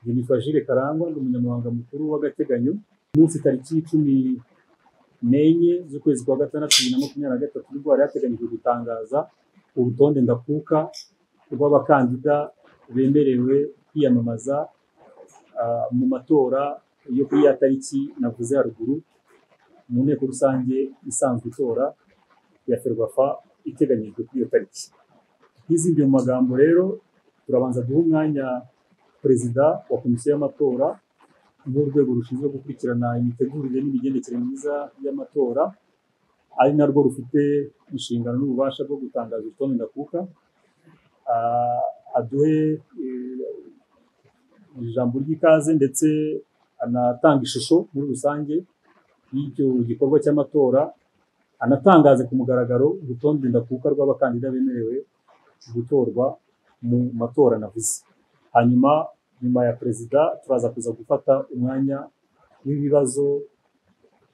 Nitwa Jules Karangwa ndi umunyamabanga mukuru w'agateganyo, umunsi tariki cumi n'enye z'ukwezi kwa gatandatu bibiri na makumyabiri na gatatu nibwo hari hateganyijwe gutangaza urutonde ndakuka rw'abakandida bemerewe kwiyamamaza ah, mu matora yo kuri ya tariki navuze haruguru mu nteko rusange isanzwe itora ya ferwafa iteganyijwe kuri iyo tariki. Nk'izindi mu magambo rero turabanza guha umwanya perezida wa komisiyo y'amatora nk'urwego rushinzwe gukurikirana imitegurire n'imigendekere myiza y'amatora ari narwo rufite inshingano n'ububasha bwo gutangaza urutonde ndakuka Ah, aduhe eh, ijambo ry'ikaze ndetse anatanga ishusho muri rusange y'icyo gikorwa cy'amatora anatangaze ku mugaragaro urutonde ndakuka rw'abakandida bemerewe gutorwa mu matora navuze hanyuma nyuma ya perezida turaza kuza gufata umwanya w'ibibazo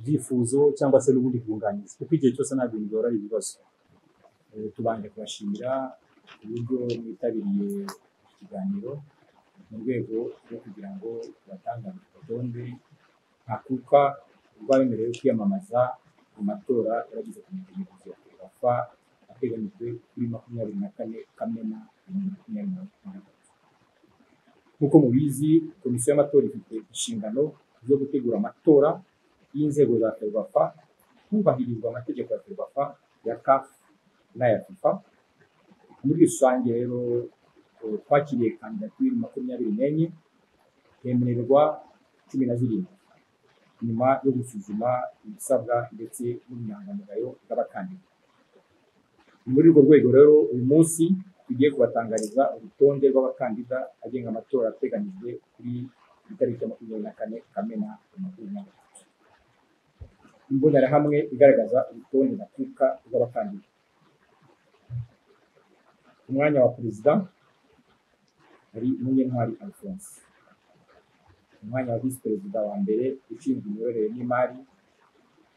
ibyifuzo cyangwa se n'ubundi bwunganizi kuko igihe cyose ntabwo bigora ibibazo Eh, tubanje kubashimira uburyo mwitabiriye ikiganiro mu rwego rwo kugira ngo tubatangaze urutonde nka kuka rw'abemerewe kwiyamamaza mu matora yarageze ku mitegeko ya ferwafa ateganyijwe kuri makumyabiri na kane kamena bibiri na makumyabiri na gatatu nk'uko mubizi komisiyo y'amatora ifite inshingano zo gutegura amatora y'inzego za ferwafa hubahirizwa amategeko ya ferwafa ya kafu n'aya fifa muri rusange rero eh, twakiriye kandidatire makumyabiri n'enye hemererwa cumi na zirindwi nyuma yo gusuzuma ibisabwa ndetse n'ubunyangamugayo bw'abakandida ni muri urwo rwego rero uyu munsi tugiye kubatangariza urutonde rw'abakandida agenga amatora ateganyijwe kuri itariki ya makumyabiri na kane kamena bibiri na makumyabiri na gatatu imbonerahamwe igaragaza urutonde nyafurika rw'abakandida ku mwanya wa perezida hari Munyentwari Alphonse ku mwanya wa visi perezida wa mbere ushinzwe imiyoborere n'imari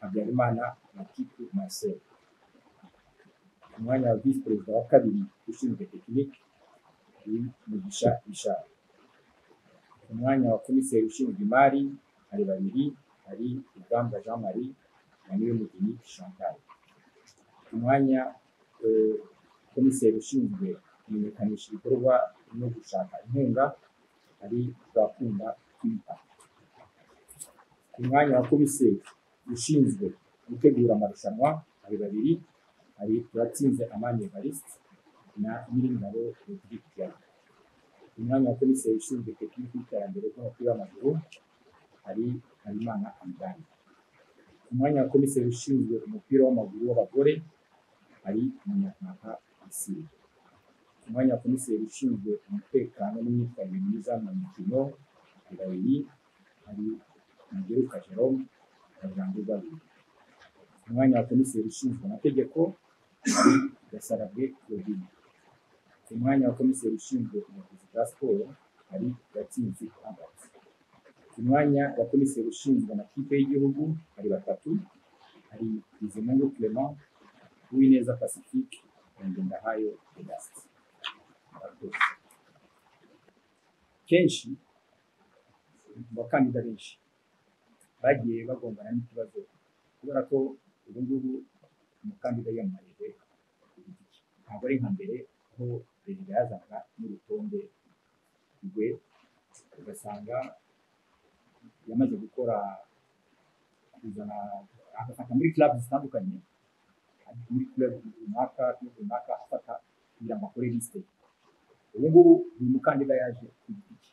Habyarimana Matiku Marcel ku mwanya wa visi perezida wa kabiri ushinzwe tekinike ni Mugisha Richard ku mwanya wa komiseri ushinzwe imari hari babiri hari Rugambwa Jean Marie na Niyomugeni Chantal ku mwanya eh, komiseri ushinzwe kumenyekanisha ibikorwa no gushaka inkunga ari turakunda kwita ku mwanya wa komiseri ushinzwe gutegura amarushanwa hari babiri hari turatsinze amani evariste na nyiringabo rodrigue pierre ku mwanya wa komiseri ushinzwe tekiniki y'iterambere ry'umupira w'amaguru hari habimana amidani ku mwanya wa komiseri ushinzwe umupira w'amaguru w'abagore hari umunyarwanda isiri ku mwanya wa komiseri ushinzwe umutekano n'imyitwarire myiza mu mikino ni babiri hari mugeruka jerome na bwangu babiri ku mwanya wa komiseri ushinzwe amategeko hari gasarabwe claudine ku mwanya wa komiseri ushinzwe ubuvuzi bwa siporo hari gatsinzi ambati ku mwanya wa komiseri ushinzwe amakipe y'igihugu hari batatu hari bizimungu clement uwineza pacifique na ngendahayo vedaste murakoze kenshi mu bakandida benshi bagiye bagombana n'ikibazo kubera ko ubu ngubu umukandida yiyamamarije ku giti cye. ntabwo ari nka mbere aho perezida yazanaga n'urutonde rwe ugasanga yamaze gukora kuzana agafata muri club zitandukanye muri kureba runaka kuri runaka afata kugira ngo akore lisite ubu ngubu uyu mukandida yaje ku giti cye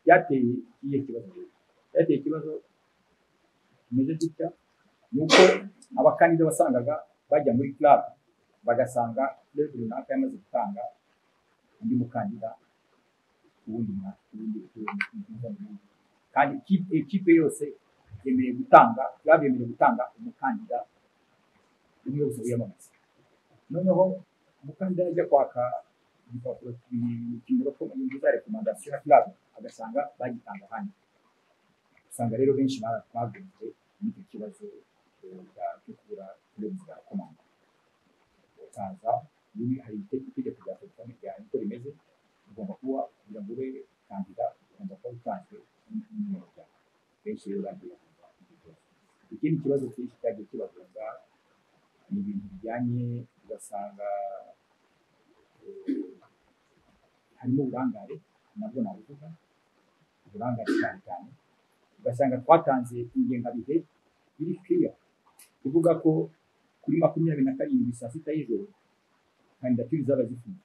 byateye iyihe kibazo rero byateye ikibazo kimeze gutya ni uko abakandida wasangaga bajya muri club bagasanga kureba runaka yamaze gutanga undi mukandida ubundi mwa- ubundi ubundi- kandi ikipe- ikipe yose yemerewe gutanga club yemerewe gutanga umukandida umwe wese wiyamamaza noneho umukandida ajya kwaka igipapuro ki- kimuha ko inyungu za rekomandasiyo ya club agasanga bagitanga ahandi usanga rero benshi bagunze n'icyo kibazo eh, cya- cyo kubura uburenganzira bwa rimwe hari itegeko rya telefone ryawe niko rimeze ugomba kuba kugira ngo ube kandida ugomba kuba utanzwe n'ibintu byawe benshi rero bagiye ikindi kibazo cyinshi cyagiye kibagonga ni ibintu bijyanye ugasanga eh, harimo uburangare nabwo nabuvuga uburangare cyane cyane ugasanga twatanze ingengabihe iri kiriya kuvuga ko kuri makumyabiri na karindwi saa sita y'ijoro kandidatire zaba zifunze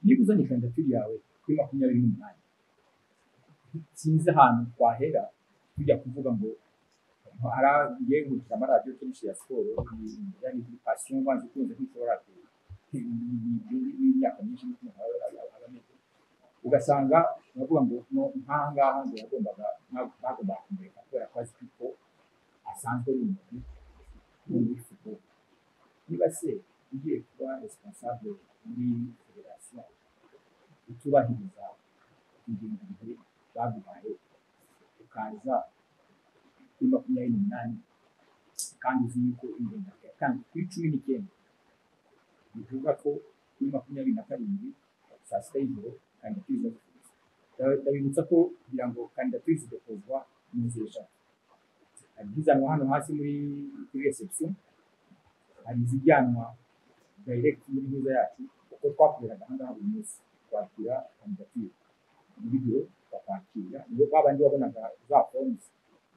niba uzanye kandidatire yawe kuri makumyabiri n'umunani sinzi ahantu twahera tujya kuvuga ngo haragiye gukina amaradiyo kenshi ya siporo bijyanye kuri pasiyo ubanza ukunze kwishobora imyaka myinshi n'ukuntu aba ameze ugasanga uravuga ngo no nk'aha ngaha ngo yagombaga bagombaga kumureka kubera ko azi ko asanzwe ari umuntu muri siporo niba se ugiye kuba resipansable muri federasiyo utubahiriza ingingo bihe baguhaye ukaza kuri makumyabiri n'umunani kandi uzi yuko ingengo yatanze kuri cumi n'icyenda bivuga ko kuri makumyabiri na karindwi saa sita y'ijoro kandidatire ziba zifunze Ndaba- ndabibutsa ko kugira ngo kandidatire zigakozwa mu nzira eshatu hari izizanwa hano hasi muri kuri reception hari izijyanwa direct muri ntuza yacu kuko twakoreraga aha ngaha buri munsi twakira kandidatire muri biro bakakira niyo babandi wabonaga za fomu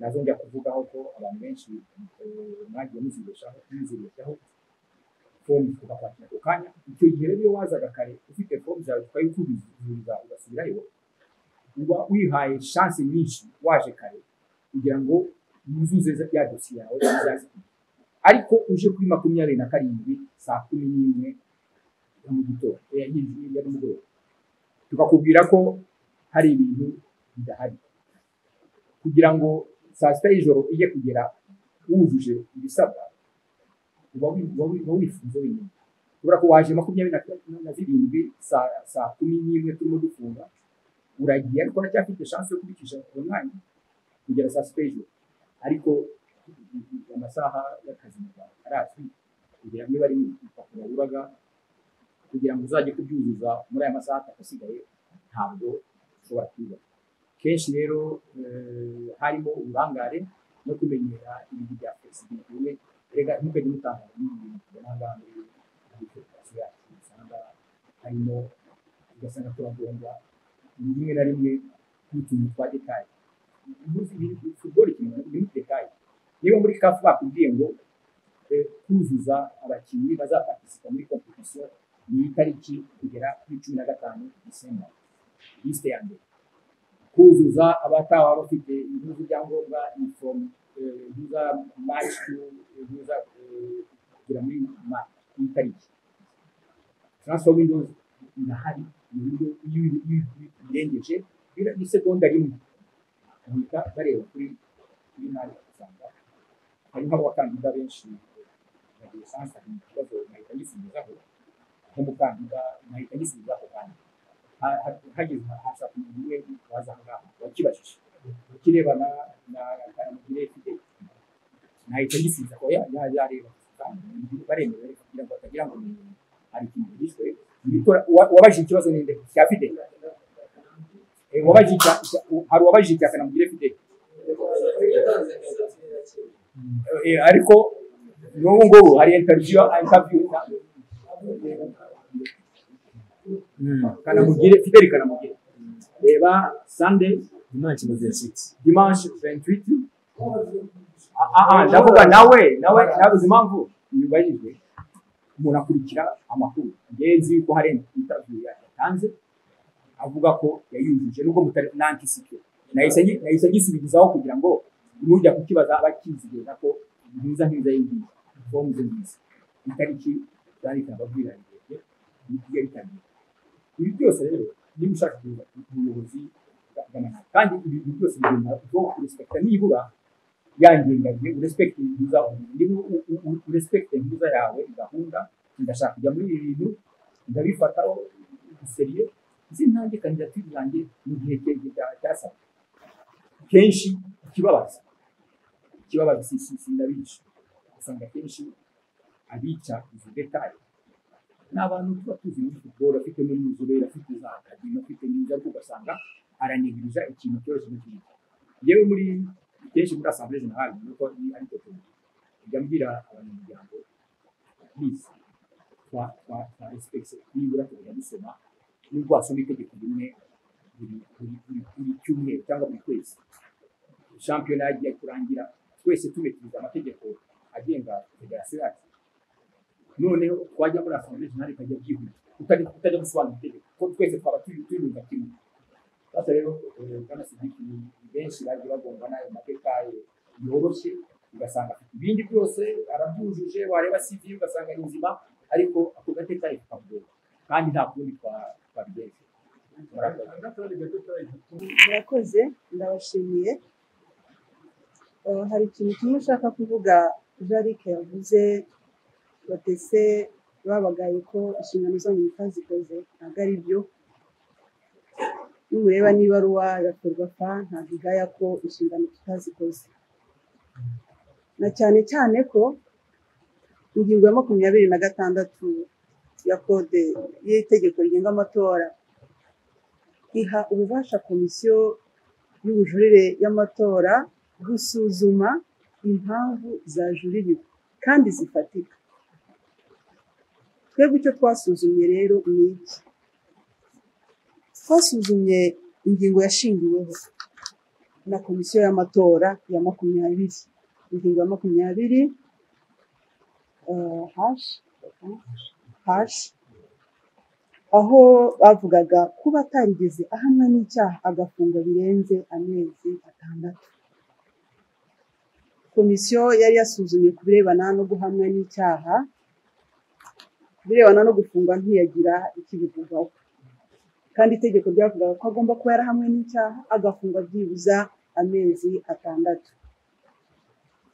nazo njya kuvugaho ko abantu benshi eh, mwagiye muzibeshaho muzibeshaho fomu tukakwakira ako kanya icyo gihe rero iyo wazaga kare ufite fomu zawe tukayikubizuriza ugasubirayo uba wihaye shanse nyinshi waje kare kugira ngo yuzuze ya dosiye yawe izazikwiye ariko uje kuri makumyabiri na karindwi saa kumi n'imwe ya mu gitondo eh, ya y'ijoro- ya nimugoroba tukakubwira ko hari ibintu bidahari kugira ngo saa sita y'ijoro ijye kugera wujuje ibisabwa uba wi- uba wi- uba wifunze wenyine kubera ko waje makumyabiri na kane na zirindwi saa saa kumi n'imwe turimo dufunga uragiye ariko uracyafite shansi yo kubikisha uwo mwanya kugera saa sita y'ijoro ariko amasaha y'akazi mu Rwanda arazwi kugira ngo niba ari urupapuro ruraga kugira ngo uzajye kubyuzuza muri aya masaha atatu asigaye ntabwo ushobora kwiga kenshi rero eh, harimo uburangare no kumenyera ibintu bya fesibiliti bimwe rega ntimukajye mutanga n'ibintu tubona aha ngaha muri muri federasiyo yacu usanga harimo ugasanga turagomba rimwe na rimwe n'utuntu twa detaye ubuze ibintu futuboro ikintu ni muri detaye niba muri kafu bakubwiye ngo eh, kuzuza abakinnyi bazapartisipa muri kompetisiyo ni itariki kugera kuri cumi na gatanu disemba lisite ya mbere kuzuza abataba bafite ibibazo byangomba inifomu biza maci biza kugera muri ma iyi tariki transfer windows irahari ni uburyo iyo uyi- uyi- uyi- uyirengeje bira- ni segonda rimwe bahita bareba kuri kuri nabi ugasanga hariho abakandida benshi na lisansi hari ikibazo nahita ngisubizaho nk'umukandida nahita ngisubizaho kandi ha- ha- hageze hashaka umuntu umwe waza aha ngaha wakibajije ukirebana na kanamugire ifite nahita ngisubiza ko ya- ya- yareba kandi baremera ariko kugira ngo batagira ngo ni hari ikintu gishwe Nitora- uwa- uwabajije ikibazo ni nde cya fide Eh, uwabajije icya- icya- u- hari uwabajije icya kanamugire fide Eh, ariko n'ubu ngubu hari interiviyo interiviyo kanamugire fideli kanamugire reba sande Imagine the city. dimanche 28 Ah, ah, ah, ndavuga nawe nawe nabuze impamvu nyubahirwe umuntu akurikira amakuru ngenzi yuko hari interview yatanze avuga ko yayujuje nubwo mutari nantisike nahise ngi- nahise ngisubizaho kugira ngo nujya kukibaza abakizigeza ko nziza nziza y'ingiyi fomu ze nziza itariki zari kababwira ndende n'igihe bitangiye ibi byose rero niba ushaka kuba umuyobozi bw'amahanga kandi ibi bintu byose bigomba kuba kurespekita nibura yangengabihe urespekite intuza niba u- u- u- urespekite intuza yawe gahunda ndashaka kujya muri ibi bintu ndabifataho seriye nzi ntange kandidatire yanjye mu gihe cye- cya- cyasabwe kenshi ikibabaza ikibabaza si si si ndabica usanga kenshi abica izo detaye ni abantu tuba tuzi muri football afite n'umuzobere afite za akademi afite n'ibyo ariko ugasanga aranigirije ikintu cyose mu gihe yewe muri kenshi muri asambere jenerali nuko ni ari cyo kintu njya mbwira abanyamuryango please twa twa twa respect nibura tukajya dusoma nubwo wasoma itegeko rimwe buri buri buri buri cyumweru cyangwa buri kwezi shampiyona yagiye kurangira twese tubikiriza amategeko agenga federasiyo yacu noneho twajya muri asambere jenerali ikajya byihuta utajya utajya gusobanura itegeko ko twese twaba turi tuyumva kimwe basa rero bwana sidiki ni benshi bagiye bagomba n'ayo mateka ye yoroshye ugasanga afite ibindi byose arabyujuje wareba cv ugasanga ni nzima ariko ako gateka ye kakagora kandi nta kundi twa- twabigenza Murakoze. murakoze ndabashimiye Eh, hari ikintu kimwe ushaka kuvuga jarike yavuze batese babagaye ko inshingano zanyu mutazikoze ntabwo ari byo nimureba niba ruwa ya ferwafa ntabwo igaya ko inshingano tutazikoze na cyane cyane ko ingingo ya makumyabiri na gatandatu ya kode y'itegeko rigenga amatora iha ububasha komisiyo y'ubujurire y'amatora gusuzuma impamvu zajuririwe kandi zifatika twebwe icyo twasuzumye rero ni iki twasuzumye ingingo yashingiweho na komisiyo y'amatora ya makumyabiri ingingo ya makumyabiri eh, hashi hashi aho bavugaga kuba atarigeze ahamwa n'icyaha agafungwa birenze amezi atandatu komisiyo yari yasuzumye ku birebana no guhamwa n'icyaha ku birebana no gufungwa ntiyagira icyo ibivugaho kandi itegeko ryavugaga ko agomba kuba yarahamwe n'icyaha agafungwa byibuza amezi atandatu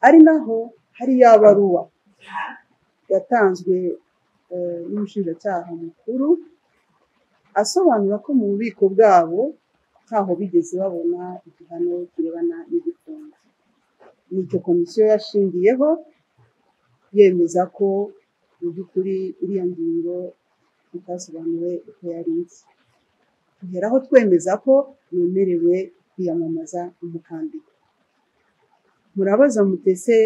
ari naho hari ya baruwa yatanzwe eh, n'umushinjacyaha mukuru asobanura ko mu bubiko bwabo ntaho bigeze babona igihano kirebana n'igifungo nicyo komisiyo yashingiyeho yemeza ko mu by'ukuri iriya ngingo itasobanuwe uko yari isi tugeraho twemeza ko yemerewe kwiyamamaza umukandida murabaza mutese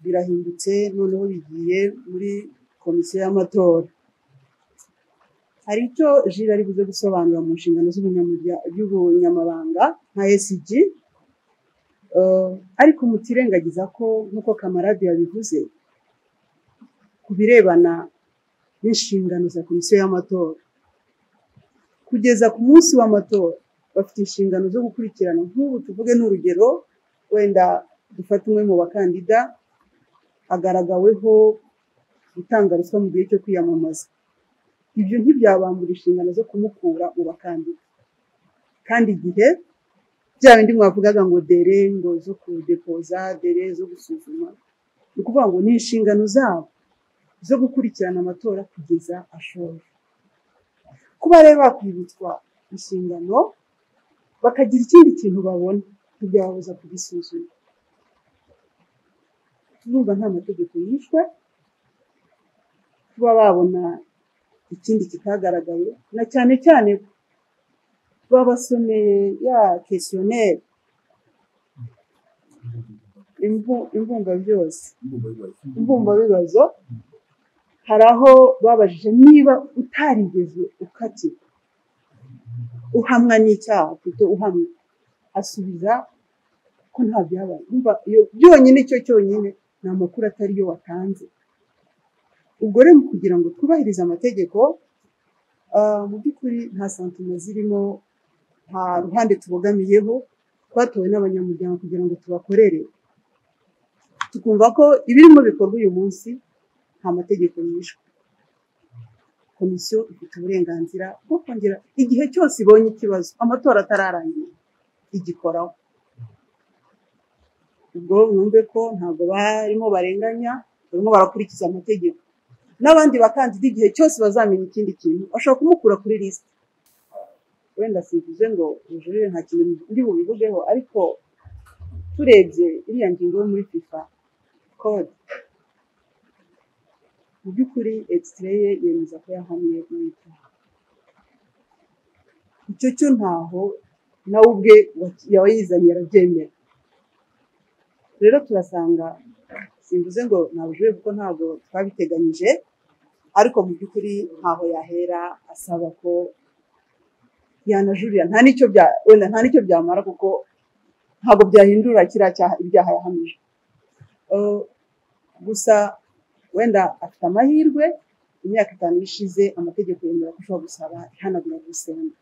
birahindutse noneho bigiye muri komisiyo y'amatora hari icyo jire ari buze gusobanura mu nshingano z'ubunyamurya- y'ubunyamabanga nka esg ariko mutirengagiza ko nk'uko kamarade yabivuze ku birebana n'inshingano za komisiyo y'amatora kugeza ku munsi w'amatora bafite inshingano zo gukurikirana nk'ubu tuvuge n'urugero wenda dufata umwe mu bakandida agaragaweho gutanga ruswa mu gihe cyo kwiyamamaza ibyo ntibyabambura inshingano zo kumukura mu bakandida kandi igihe bya bindi mwavugaga ngo dere ngo zo kudepoza dere zo gusuzuma ni ukuvuga ngo ni inshingano zabo zo gukurikirana amatora kugeza ashoje kuba rero bakwibutswa inshingano bakagira ikindi kintu babona ntibyababuza kugisuzuma turumva nta mategeko yishwe kuba babona ikindi kitagaragaye na cyane cyane ko babasomeye ya kesiyoneri imbumba byose mbumba bibazo hari aho babajije niba utarigeze ukatirwa uhamwa n'icyaha kuko uhamwa asubiza ko nta byabaye Urumva iyo byonyine cyo cyonyine ni amakuru atari yo watanze ubwo rero mu kugira ngo twubahirize amategeko ah, mu by'ukuri nta santima zirimo nta ruhande tubogamiyeho twatowe n'abanyamuryango kugira ngo tubakorere tukumva ko ibirimo bikorwa uyu munsi nta mategeko yishwe komisiyo ifite uburenganzira bwo kongera igihe cyose ibonye ikibazo amatora atararangira igikoraho ubwo mwumve ko ntabwo barimo barenganya barimo barakurikiza amategeko n'abandi bakandida igihe cyose bazamenya ikindi kintu bashobora kumukura kuri lisite wenda simvuze ngo ubujurire nta kintu ndi bubivugeho ariko turebye iriya ngingo yo muri fifa kode mu by'ukuri egisitire ye yemeza ko yahamwe n'icyaha icyo cyo ntaho nawe ubwe yawayizaniye arabyemera rero turasanga simvuze ngo nta bujurire kuko ntabwo twabiteganyije ariko mu by'ukuri ntaho yahera asaba ko yanajurira nta n'icyo bya wenda nta n'icyo byamara kuko ntabwo byahindura kiriya cyaha ibyaha yahamije Eh, gusa wenda afite amahirwe imyaka itanu ishize amategeko yemera ko ushobora gusaba ihanagura buruseli